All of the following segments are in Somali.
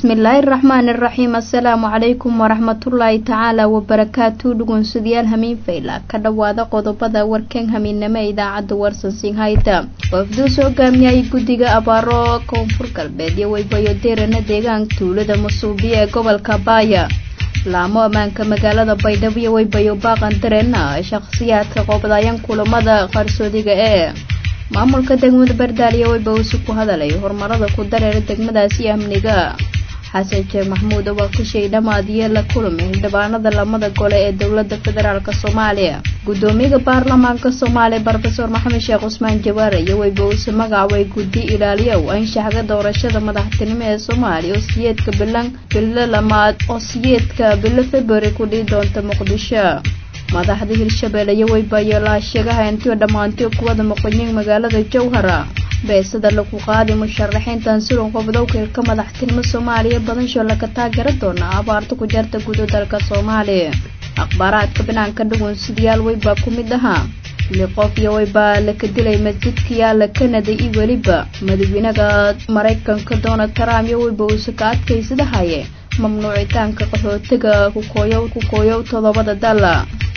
bismillaahi raxmaani iraxiim assalaamu calaykum waraxmatullaahi tacaala wabarakaatu dhugunsudayaal hamiin fayla ka dhowaada qodobada warkan hamiinnimo ee idaacadda warsansiin hayda wafduus hogaamiyay guddiga abaaro koonfur galbeed iyo weybayo deerana deegaanka tuulada masuubiya ee gobolka baaya laamo ammaanka magaalada baydhabo iyo weybayo baaqan dareena shakhsiyaadka qoobdayan kulamada qarsoodiga ee maamulka degmada bardaaliya weybawsi ku hadalay horumarada ku dareera degmadaasi amniga xasan sheekh maxmuud oo waa ka shay dhamaadiye la kulmay xildhibaanada lamada gole ee dowlada federaalk soomaaliya gudoomiyaha baarlamaanka soomaaliya rofeor maxamed sheekh cusmaan jawaare iyo weybawsi magacaabay guddi ilaaliyow anshaxga doorashada madaxtinimo ee soomaaliya oo siyeedka bilan bilo lamaad oo siyeedka bilo february ku dhihi doonta muqdisho madaxda hirshabeelle iyo weybayo laasheegaha intiyo dhammaantiyo kuwada muqdiniin magaalada jowhara beesada lagu qaaday musharaxiintan siron qobdowkilka madaxtinimo soomaaliya badansho laga taageera doona abaarta ku jarta gudo dalka soomaaliya akhbaaraadka banaanka dhugunsidayaal weybaa ku mid ahaa li qof iyo weybaa laka dilay masjidka yaala kanada iyo weliba madaxweynaha maraykanka donald trump iyo weyba uuse ka adkaysadahaye mamnuucitaanka qaxootiga kukooyow kukooyow todobada dala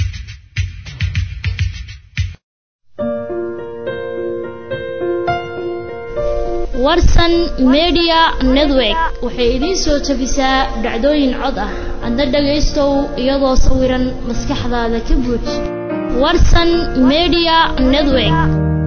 warsan media network waxay idiin soo jabisaa dhacdooyin cod ah adna dhagaystow iyadoo sawiran maskaxdaada ka buuj warsan media network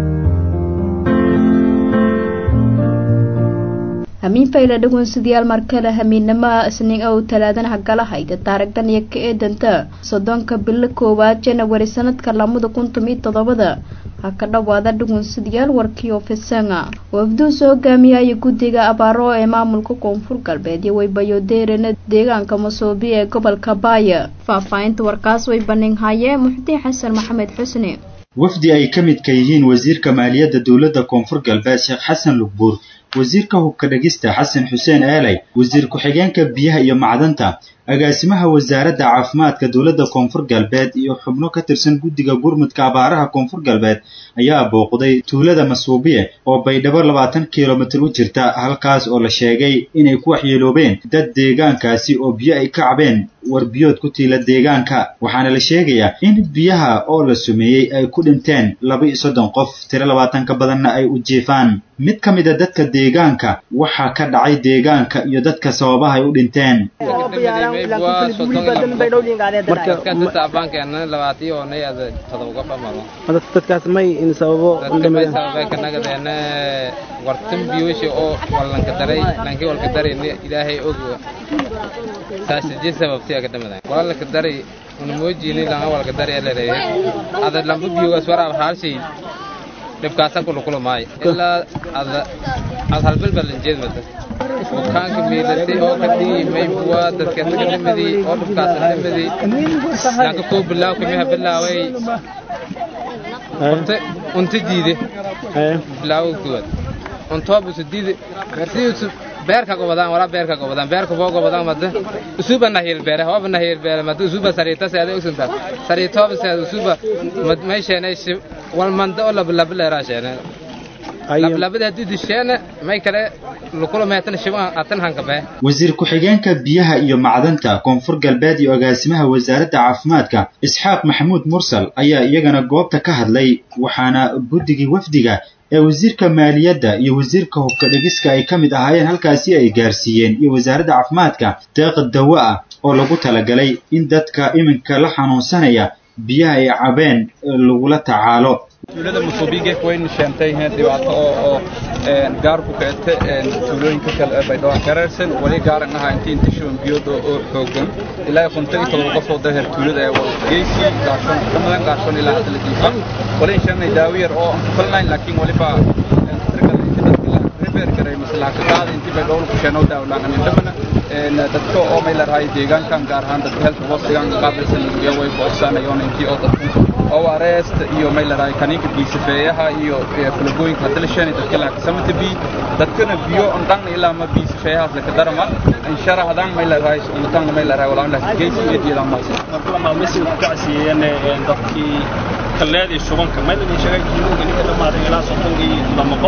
hamiin fayla dhagoonsidayaal markale hamiinnamaha isniin ow talaadana hagalahayda taarigdan iyo ka eedanta soddonka bilo koowaad janawari sanadka lamada kun tomiyo toddobada ha ka dhowaada dhugunsidayaal warkii ofisanga wafduus hogaamiyaya guddiga abaaro ee maamulka koonfur galbeed iyo weybayo deerana deegaanka masoobi ee gobolka baaya faahfaahinta warkaas way baninhaye muxdiin xasan maxamed xusni wafdi ay ka midka yihiin wasiirka maaliyadda dowladda koonfur galbeed sheekh xasan lugbuur wasiirka hubka dhegista xasan xuseen eelay wasiir ku-xigeenka biyaha iyo macdanta agaasimaha wasaaradda caafimaadka dowladda koonfur galbeed iyo xubno ka tirsan guddiga gurmudka abaaraha koonfur galbeed ayaa booqday tuulada masuubiye oo baydhabo labaatan kilomitir u jirta halkaas oo la sheegay inay ku waxyeeloobeen dad deegaankaasi oo biyo ay ka cabeen warbiyood ku tiila deegaanka waxaana la sheegayaa in biyaha oo la sumeeyey ay ku dhinteen laba iyo soddon qof tiro labaatan ka badanna ay u jiifaan mid ka mid a dadka deegaanka waxaa ka dhacay deegaanka iyo dadka sababaha ay u dhinteen dadkaas may in sababo kanagadeena wartan biyooshi oo wallanka daray lanki walka darayna ilaahay og saasije sababtiya kadhamadan walalka daray una moojini langa walka daray alereeye ada lamba biyogaas waraab haalshay dhibkaasa kulukula maayo ilaa ada ad halbalbalanjeed mata bukaanka miilatay oo ka dhigi maybuwa dadkeeta ka dhimadii oo dhibkaasa dhimadii lanka koo bilaaw kamiha bilaaway unta unta diide bilaawo kuwad untoobusu diide siusu beerka gobadaan walaa beerka gobadaan beerka boo gobadaan mada usuba nahiyel beere hooba nahiyel beere mada usuba sariita seeda usunta sariitooba seeda usuba maysheene wal manda oo labalaba leeraa sheene labalabada haddii disheene may kale lukula meetan shiban atan hanka bee wasiir ku-xigeenka biyaha iyo macdanta koonfur galbeed iyo agaasimaha wasaaradda caafimaadka isxaaq maxamuud mursal ayaa iyagana goobta ka hadlay waxaana guddigii wafdiga ee wasiirka maaliyadda iyo wasiirka hubka dhegiska ay ka mid ahaayeen halkaasi ay gaarsiiyeen iyo wasaaradda caafimaadka deeqa dawo ah oo lagu talagalay in dadka iminka la xanuunsanaya biyaha ay cabeen lagula tacaalo tuulada musuubiga waynu sheentay dhibaato oo oo gaar ku keete tuulooyinka kale ee baydhabo gareersan wali gaaran ahaa intii inta shuban biyood oo xoogan ilaa konton iyo todoba qof oo daher tuulada ee geesi gaarsan kamadan gaarsan ilaa hadda la diifa wali sheennay daawo yar oo aan ku falnayn laakiin waliba rebeer garay maslaha ka qaada intii baydhabo ku sheeno daawlaan amin dhabana dadka oo may leedahay deegaankan gaar ahaan dadka health post deegaanka qaabilsan iyo way boosanayoon intii oo dadka oo areesta iyo may leedahay kaniinka biisafeeyaha iyo falagooyinka hadda la sheenay dadka laa kasamata bi dadkana biyo on dhan ilaa ma biisafeeyahaas laka darama inshara hadaan may leedahay umataanna may leedahay walaan lah geesi iyo diidan maas marka ma message ku kacsiiyeen dadkii kaleed iyo shubanka may la sheegay inuu ninka dhamaaday ilaa soddon iyo lama qof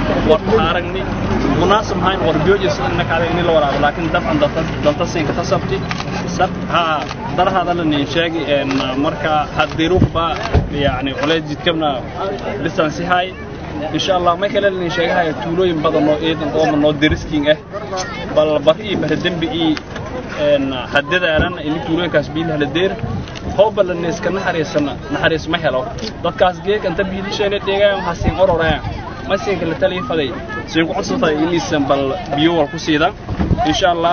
warka aragni munaasab hayn war biyoojis inna kaada in la waraabo laakiin dabcan danta siinka tasabti sab ha darahada la nin sheegi en marka hadiruba yani qolay jidkabna lisansi hay insha Allah ma kale nin sheegahay tuulooyin badan oo eedan oo noo diriskiin ah bal bari bahdambi i en hadadaaran in tuulooyinkaas biilaha la deer hooba la neeska naxariisana naxariis ma helo dadkaas geeg anta biilisheena deegaan waxaa siin ororayaan masinka la taliya faday siin ku codsatay inaysan bal biyo wal ku siida insha Allah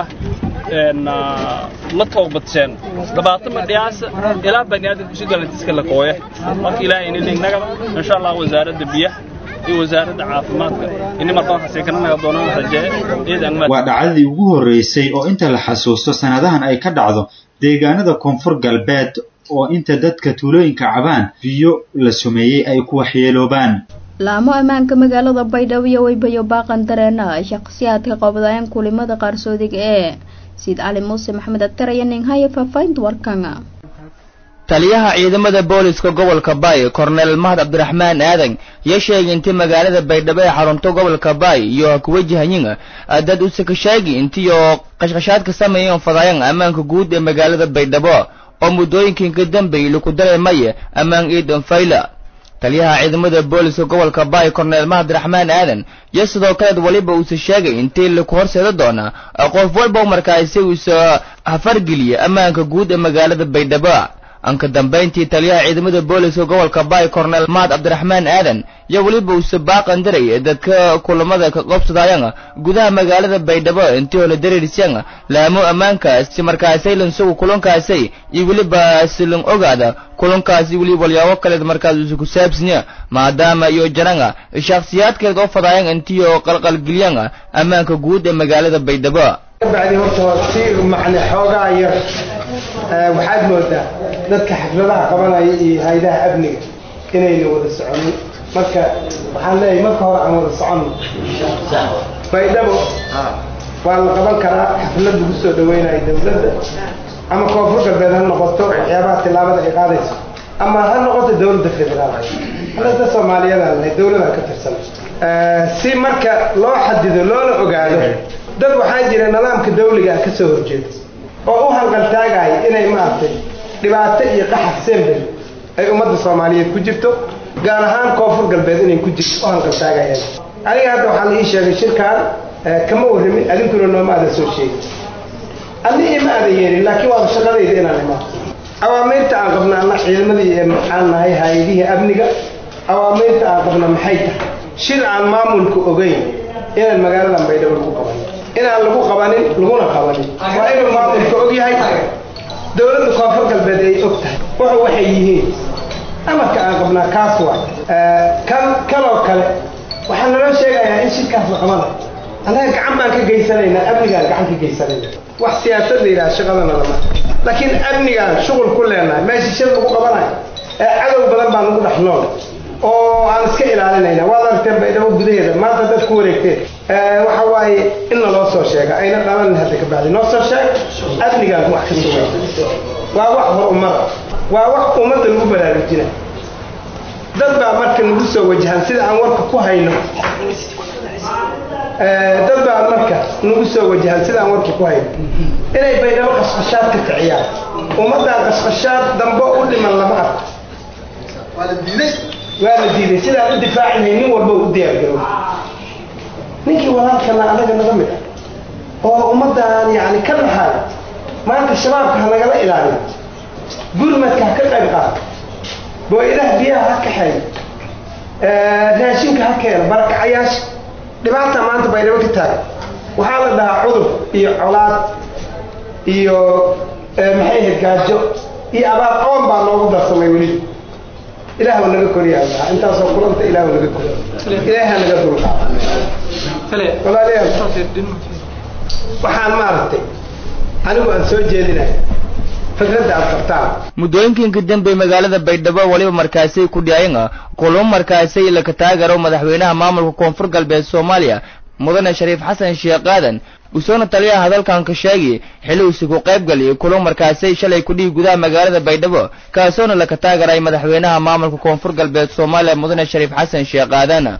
en la toobadeen dhabaata ma dhiyaasa ilaa bani'aadamku si galantiska la kooya marka ilaahay in lignaga insha Allah wasaaradda biyaha iyo wasaaradda caafimaadka in markaan xasiikana naga doonaan rajee ciidan waa dhacdadii ugu horreysay oo inta la xasuusto sanadahan ay ka dhacdo deegaanada koonfur galbeed oo inta dadka tuulooyinka cabaan biyo la sumeeyey ay ku waxyeeloobaan laamo ammaanka magaalada baydhabo iyo weybayo baaqan dareena shaqsiyaadka qabdayaan kulimada qaarsoodiga ee siid cali muuse maxamed agtar iyo ninhaya faahfaahinta warkanga taliyaha ciidamada booliska gobolka baay korneel mahad cabdiraxmaan aadan iyo sheegay intii magaalada baydhabo ee xarunto gobolka baay iyo ku wajahayin dad usakashaagi intii oo qashqashaadka sameeyeen fadayaan ammaanka guud ee magaalada baydhabo oo muddooyinkan ka dambeeyey laku dareemaya ammaan ciidan fayla taliyaha ciidamada booliska gobolka baay korneel mahad abdiraxmaan aadan iyo sidoo kaleed weliba uuse sheegay intii laku horseeda doona qof walba markaasi uusa hafargeliya ammaanka guud ee magaalada baydhabo anka dambayntii taliyaha ciidamada booliska gobolka baay korneel mahad cabdiraxmaan aadan iyo weliba uuse baaqan diray dadka kulamada ka qobsadayaan gudaha magaalada baydhabo intii oo la dareerisyan laamo ammaanka si markaasay lansugu kulankaasay iyo weliba silan ogaada kulankaasi weliba walyaabo kaleed markaas uuse ku saabsanya maadaama iyo jaranga shakhsiyaadkeed oo fadayaan intii oo qalqalgelyan ammaanka guud ee magaalada baydhabo bacdi horta si macne xoogaa yar waxaad moodaa dadka xafladaha qabanaya iyo haydaha amniga inayna wada soconin marka waxaan leeyahay marka hore aan wada soconno baydhabo waa la qaban karaa xaflad lagu soo dhaweynayo dawladda ama koonfur galbeed ha noqoto waxyaabaha tillaabada ay qaadayso ama ha noqoto dawladda federaal halada soomaaliyadan leh dawladaan ka tirsan si marka loo xadido loona ogaado dad waxaa jira nidaamka dawliga ka soo horjeeda oo u hanqaltaagaya inay maaragtay dhibaato iyo qaxar sembel ay ummadda soomaaliyeed ku jirto gaar ahaan koonfur galbeed inay ku jirto u hanqaltaagayaan aniga hadda waxaa la ii sheegay shirkaan kama warramin adinkuna nooma aadan soo sheegin adni ima aadan yeelin laakiin waaba shaqadayda inaan imaado awaamiirta aan qabna anna ciidamadii maxaan nahay hay-adihii amniga awaamiirta aan qabna maxay tahay shir aan maamulka ogeyn inaan magaaladan baydhabo lagu qabanin inaan lagu qabanin laguna qabanin waa inuu maamulka og yahay dawladda koonfur galbeed ay og tahay wuxu waxay yihiin amarka aan qabnaa kaas waa kan kaloo kale waxaa naloo sheegayaa in shirkaas la qabana annaga gacan baan ka geysanaynaa amnigaan gacan ka geysanayna wax siyaasad la yidhaha shaqadana lama laakiin amnigaan shuqul ku leenahay meesha shir lagu qabanayo ee cadow badan baan ugu dhex nool oo aan iska ilaalinayna waad aragteen baydhabo gudaheeda maanta dad ku wareegteen waxa waaye in naloo soo sheega ayna dhalanin hadda ka bacdi noo soo sheeg amnigaan wax ka sugay waa wax hor umada waa wax ummadda lagu baraarujina dad baa marka nagu soo wajahan sida aan warka ku hayno dad baa marka nagu soo wajahan sida aan warka ku hayno inay baydhabo qashqashaad ka kiciyaan ummaddan qashqashaad dambo u dhiman lama arko waa la diiday sidaan u difaacinay nin walba u diyaargarow ninkii walaalkana anaga naga mid ah oo ummaddan yani ka dhaxaaya maanta shabaabka ha nagala ilaaliyo gurmadka ha ka qayb qaato booyadaha biyaha ha kaxeeyo raashinka ha keeno barakacayaasha dhibaata maanta baydhabo ka taagan waxaa la dhahaa cudur iyo colaad iyo maxay ahayd gaajo iyo abaar oon baa noogu darsamay weliba ilaahw naga koryaa intaasoo kulanta ilaahw naga kor ilaaha naga dulqaada walaalayaal waxaan maaragtay anigu aan soo jeedinaya fikradda aad qabtaan muddooyinkiinka dambe magaalada baydhabo weliba markaasay ku dhiyayeen kulamo markaasay laka taagaro madaxweynaha maamulka koonfur galbeed soomaaliya mudane shariif xasan sheekh aadan usoona taliyaha hadalkan ka sheegi xili usi ku qayb galiyay kulan markaasay shalay ku dhihi gudaha magaalada baydhabo kaasoona laka taagaray madaxweynaha maamulka koonfur galbeed soomaaliya mudane shariif xasan sheekh aadan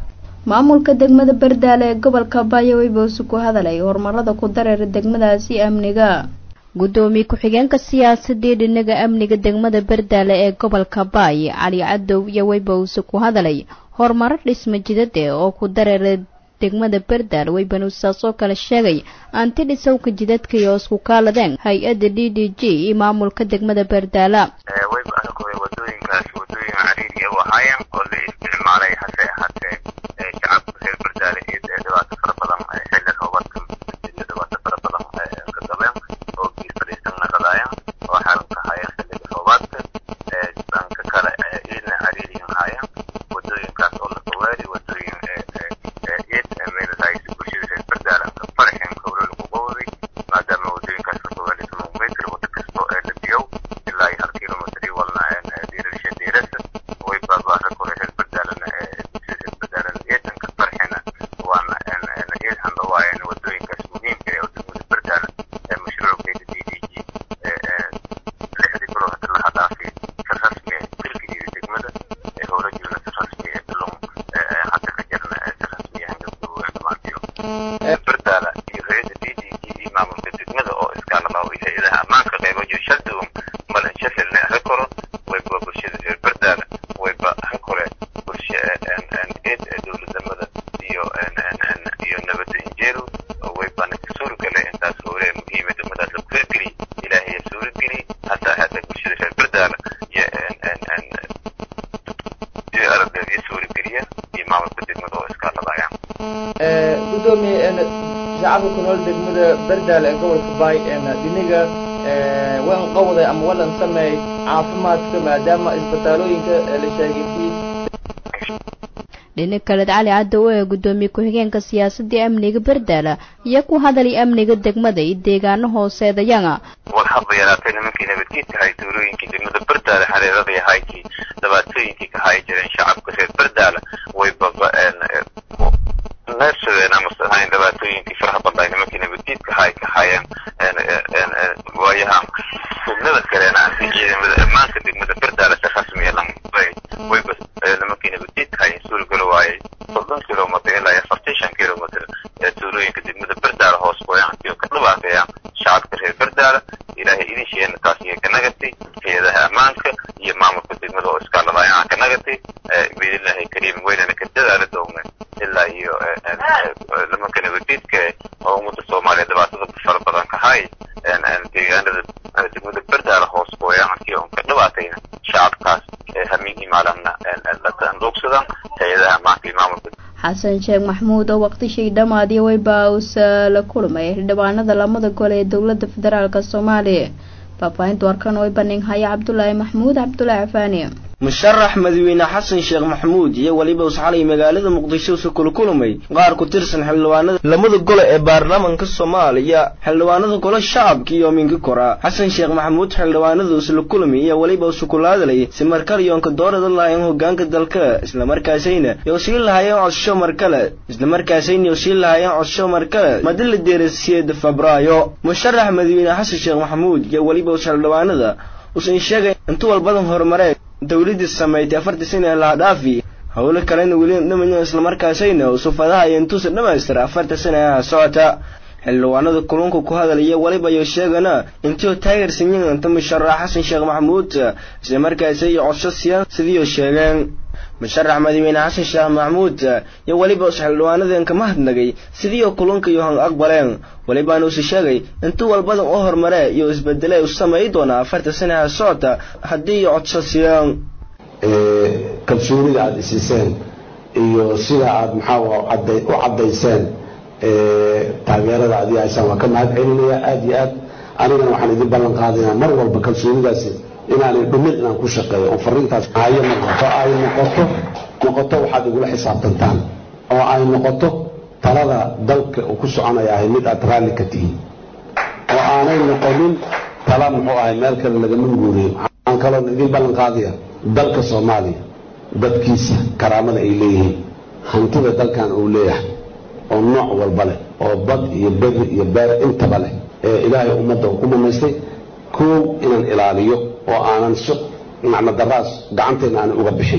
maamulka degmada bardaale ee gobolka baayo weybouse ku hadalay horumarada ku dareera degmadaasi amniga guddoomiye ku-xigeenka siyaasadii dhinaga amniga degmada bardaale ee gobolka baay cali cadow iyo weybowse ku hadalay horumaro dhisma jidade oo ku dareera degmada bardaale weybanuusaas oo kale sheegay anti dhisowka jidadka iyo isku kaaladeen hay-adda d d g iyo maamulka degmada bardaala wadooyinkaas wadooyin cariiri u ahaayeen oo la isticmaalay hase ahaatee shacabka reer bardaale iyo dhibaato fara badan xilli roobaadka iyo dhibaato fara badan ka gabeen oo biir fadhiisan naqadaayeen oo xalan ka haayeen xilliga roobaadka dhanka kale iidna cariiriyan haayeen wadooyinkaas oo la fogaadi wadooyin iid meeladahay bulshada reer bardaale farxin howlo lagu qowday maadaama wadooyinkaas la fogaadi kilomitr wada kasto ee la biyow ilaa iyo hal kilomitr iyo walna diirasha diirasa way baabaara kore reer bardaalana bulshada reer bardaalana eedanka farxina waana eed handhawaayeen wadooyinkaas muhiimka ee degmada bardaala ee mashruuceeda d d g lixdii bilo hadda laha dhaafay si rasmi filkigeeda degmada ee howlo jirna si rasmi ee bilon hadda ka jirna si rasmi hangabgaboween dhamaantiyo bardaala iyo hay-adda d d g iyo maamulka degmada oo iskaalabaa iyo hay-adaha ammaanka qeybo jir shalduwan malan shafilna ha koro wayba bulshada reer bardaala wayba ha kore bulsha eed dowladnimada iyo iyo nabada injeelu waybana ka suuragale intaas howle muhiima degmadaas lagu hirgeliy ilaahay suurageliy hataa hadda bulshada reer bardaala iyo iyo aragdeed iyo suurageliya iyo maamulka degmada oo iskaalabaya gudoomiye shacabka ku nool degmada bardaale ee gobolka baay dhiniga waan qowday ama walan sameey caafimaadka maadaama isbitaalooyinka la sheegay dhinac kaleed cali cadow ee guddoomiye ku-xigeenka siyaasadii amniga bardaala iyo ku hadalay amniga degmada iyo deegaano hooseedayana wal haba yaraatay nimankii nabadgeedka ahay tuulooyinkii degmada bardaala hareeradii ahaykii dhibaatooyinkii ka hayi jireen shacabka reer bardaala way baba neefsadeen ama ahayn dhibaatooyinkii faraha badnay nimankii nabadgeedka ahay ka hayeen waayaha degmada kaleena anti ciidamada ammaanka degmada bardaala si rasmiya lamay wayba nimankii nabadgeedka hayen suuragalo waayay soddon kilomitr ilaa iyo afartan shan kilomitr ee tuulooyinka degmada bardaala hoos gooyaantii oo ka dhibaateeyaan shacabka reer bardaala ilaahay idin sheegna taas iyo ka nagatay hay-adaha ammaanka iyo maamulka degmada oo iskaaladaayaan ka nagatay biidnillaahi kariim weynana ka dadaala doogna ilaa iyo nimanka nabadgeedka oo ummadda soomaaliya dhibaatada fara badan ka hay deegaanada degmada bardaala hoos gooyaantii oo ka dhibaatayna shacabkaas hamiin imaalanna dhoogsadan hay-adaha ammaanka iyo maamulka xasan sheekh maxmuud oo waqtishii dhammaadiya weyba uusa la kulmay xildhibaanada lamada gole ee dowladda federaalk soomaaliya faahfaahinta warkan way bandhig haya cabdulaahi maxmuud cabdulaahi cafaani musharax madaxweyne xasan sheekh maxamuud iyo weliba usxalay magaalada muqdisho usa kula kulmay qaar ku tirsan xildhibaanada lamada gole ee baarlamaanka soomaaliya xildhibaanada gole shacabka iyo minka kora xasan sheekh maxamuud xildhibaanada usla kulmay iyo weliba usa kula hadlay si markale yoonka doorada lahayn hogaanka dalka islamarkaasayna yo sii lahaayeen codsasho markale islamarkaasayna yo sii lahaayeen codsasho markale madila deerasiyeeda febraayo musharax madaxweyne xasan sheekh maxamuud iyo weliba us xildhibaanada usan sheegay intu walbadan horumaree dawladdii samaysay afartii sana ee laha dhaafi howlo kalena weli dhamayo islamarkaasayna usufadaha iyo intuusa dhammaystira afarta sana ee socota xildhibaanada kulunka ku hadalaya weliba iyo sheegana intii taageersan yihiin inta musharax xasan sheekh maxamuud islamarkaasi iyo codsho siiyaan sidiioo sheegeen musharax madaxweyne xasan sheekh maxamuud iyo weliba us xildhibaanadan kama hadnagay sidiioo kulunka iyo han aqbaleen welibaana usi sheegay intuu walbadan u hormaree iyo isbedele u sameey doonaa afarta sanaha socota haddii iyo codsho siiyaan kalsoonida aada isiiseen iyo sida aada maxaa u caddayseen taageerada adii haysaan waan ka mahad celinaya aada iyo aad anigana waxaan idin ballan qaadayaa mar walba kalsoonidaasi inaanay dhumin inaan ku shaqeeyo oo fariintaas hayo noqoto ay noqoto noqoto waxaad igula xisaabtantaan oo ay noqoto talada dalka uu ku soconaya ahay mid aad raalli ka tihiin oo aanay noqonin tala muxuu ahay meel kale lagama guuriyo waxaan kaloon idin ballan qaadaya dalka soomaaliya dadkiisa karaamada ay leeyihiin hantida dalkan uu leeyahay oo nooc walba leh oo bad iyo beri iyo beer intaba leh ee ilaahay ummadda uu ku mamaystay koow inaan ilaaliyo oo aanan macno daraas gacanteenna aanan uga bixin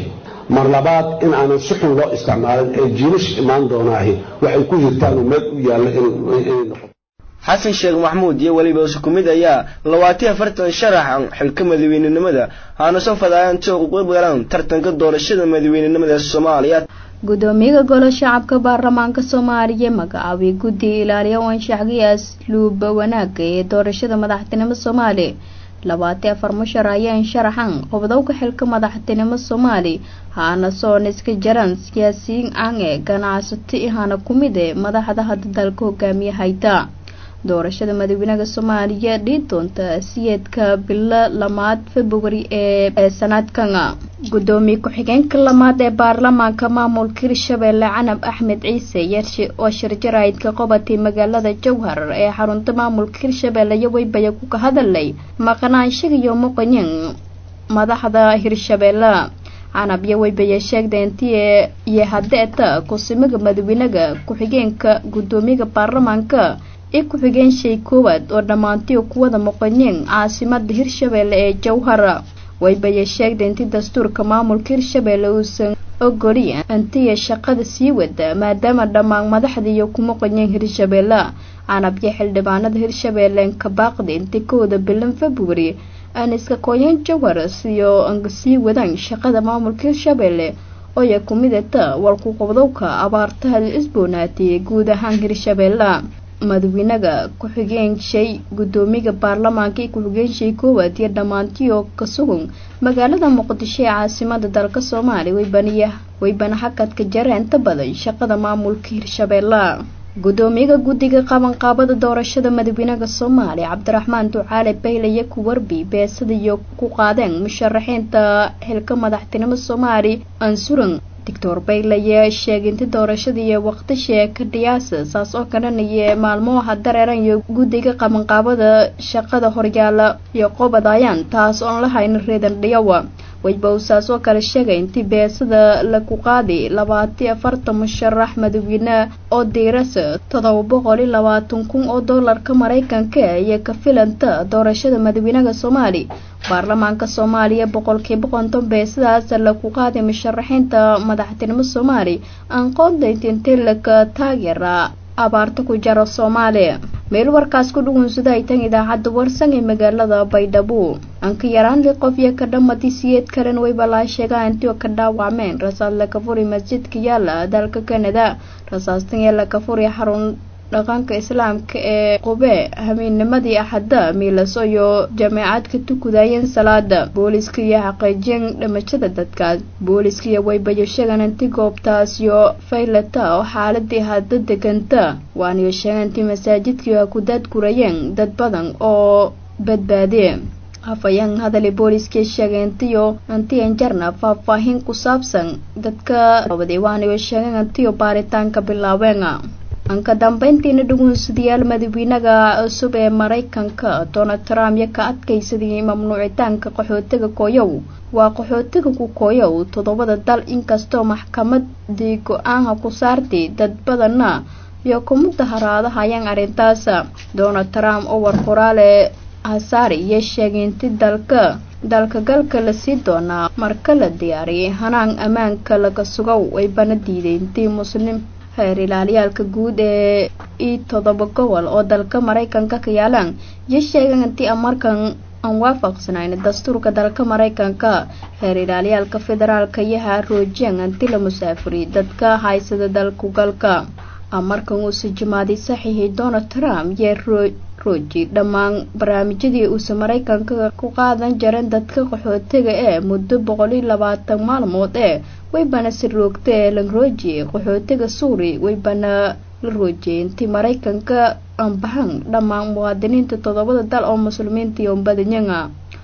mar labaad in aanan si xun loo isticmaalin ee jiilasha imaan doonaahi waxay ku hirtaan oo meel u yaalla inay noqoto xasan sheekh maxmuud iyo weliba isu ku mid ayaa labaatiyo afartan sharaxan xilka madaweynenimada haana soo fadaayaan si ugu galaan tartanka doorashada madaweynenimada soomaaliya gudoomiyaha golo shacabka baarlamaanka soomaaliya magacaabay guddiga ilaaliya anshaxgiya asluuba wanaaga ee doorashada madaxtinimo soomaali labaati afar mushar ayaan sharaxan qobdowka xilka madaxtinimo soomaali haana soon iska jaran siyaasiyiin aan ee ganacsato ihana ku mid e madaxda hadda dalka hogaamiye hayta doorashada madaxweynaha soomaaliya dhii doonta siyeedka bilo lamaad februari ee sanadkan gudoomiye ku-xigeenka lamaad ee baarlamaanka maamulka hirshabeelle canab axmed ciise yershe oo shirjaraydka qobatay magaalada jowhar ee xarunta maamulka hirshabeelle iyo weybaya ku ka hadalay maqnaanshaga iyo muqanyin madaxda hirshabeelle canab iyo weybaya sheegda intii iyo hadeeta kusimaga madaxweynaha ku-xigeenka gudoomiyaha baarlamaanka i ku-xigeen shay koowaad oo dhammaantiyo kuwada muqanyin caasimada hirshabeelle ee jowhara waybaya sheegda intii dastuurka maamulka hirshabeelle uusan ogoli intiya shaqada sii wada maadaama dhammaan madaxda iyo ku muqanyin hirshabeelle canabyo xildhibaanada hirshabeelle ka baaqda intii kowda bilan februari aan iska kooyan jowhar siyo anga sii wadaan shaqada maamulka hirshabeelle ooya ku midata warku qobdowka abaartaha la isboonaatiyay guud ahaan hirshabeelle madaxweynaha ku-xigeen shay gudoomiyaha baarlamaanka iyo ku-xigeen shay koowaad iyo dhammaantiyo ka sugan magaalada muqdisho ee caasimada dalka soomaaliya waybaniya waybana xakadka jara inta badan shaqada maamulka hirshabeelle gudoomiyaha guddiga qabanqaabada doorashada madaxweynaha soomaaliya cabdiraxmaan ducaale bayle iyo kuwarbi beesada iyo ku qaadeen musharaxiinta xilka madaxtinimo soomaali ansuran doctor bayleye sheeginta doorashada iyo waqtisha ka dhiyaasa saas oo kalanaya maalmoha dareeran iyo guddiga qabanqaabada shaqada horyaala iyo qobadayaan taas oon la hayn reedan dhiyawa wayba uu saas oo kale sheegay intii beesada laku qaadi labaati afartan musharax madaxweyne oo diirasa todoba boqol iyo labaatan kun oo doolarka maraykanka iyo ka filanta doorashada madaxweynaha soomaali baarlamaanka soomaaliya boqolkiiba konton beesadaas laku qaaday musharaxiinta madaxtinimo soomaali aan qoondaynta intii laka taageera abaarta ku jara soomaaliya meel warkaas ku dhugunsada ay tan idaacadda warsan ee magaalada baydhabo anka yaraan li qof iyo ka dhammatay siyeed kalen wayba laa sheegaa intii oo ka dhaawacmeen rasaas laka furi masjidka yaala dalka kanada rasaastan ee laka furi xarun dhaqanka islaamka ee qube habeennimadii axadda miilaso iyo jameecad ka tukudayeen salaada booliska iyo xaqiijin dhimashada dadkaas booliska iyo waybayo sheegan inti goobtaas iyo faylata oo xaaladii hadda deganta waaniyo sheegan intii masaajidkii a ku daadgurayeen dad badan oo badbaadiye afayeen hadali booliskii sheegay intiyo intiyan jarna faahfaahin ku saabsan dadka waday waaniyo sheegan intiyo baaritaanka bilaabeen anka dambeyntiina dhugunsadayaal madaxweynaha cusub ee maraykanka donald trump iyo ka adkaysadii mamnuucitaanka qaxootiga kooyow waa qaxootiga ku kooyow toddobada dal inkastoo maxkamadii go-aanha ku saartay dad badanna iyo kumada haraadahayaan arrintaas donald trump oo war qoraale hasaari iyo sheegay inti dalka dalka galka lasii doonaa marka la diyaariyay hanaan ammaanka laga sugow ay bana diiday intii muslim heer ilaaliyaalka guud ee i toddoba gobol oo dalka maraykanka ka yaalaan iyo sheegan intii amarkan aan waafaqsanayn dastuurka dalka maraykanka heer ilaaliyaalka federaalka iyo haroojeen inti la musaafuriy dadka haysada dalku galka amarkan uuse jimaaday saxiixii donald trump iyo rooji dhammaan barnaamijyadii uuse maraykanka ku qaadan jareen dadka qaxootiga ee muddo boqol iyo labaatan maalmood ee waybana si roogta ee la roojiyey qaxootiga suuri waybana la roojiyey intii maraykanka anbaxan dhammaan muwaadiniinta toddobada dal oo muslimiinta iyo badanyanga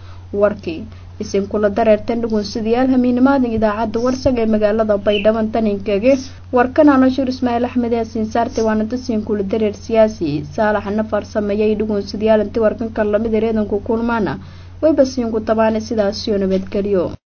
warkii isinkula dareertan dhugunsadayaal hamiinimaadan idaacadda warsag ee magaalada baydhaban taninkege warkan anashur ismaaciil axmed yaasiin saarte waana dasiinkula dareer siyaasi saalaxna farsameeyay dhugunsadayaal intii warkanka lamid reedanku kulmaana wayba siinku tabaana sidaasiyo nabadgelyo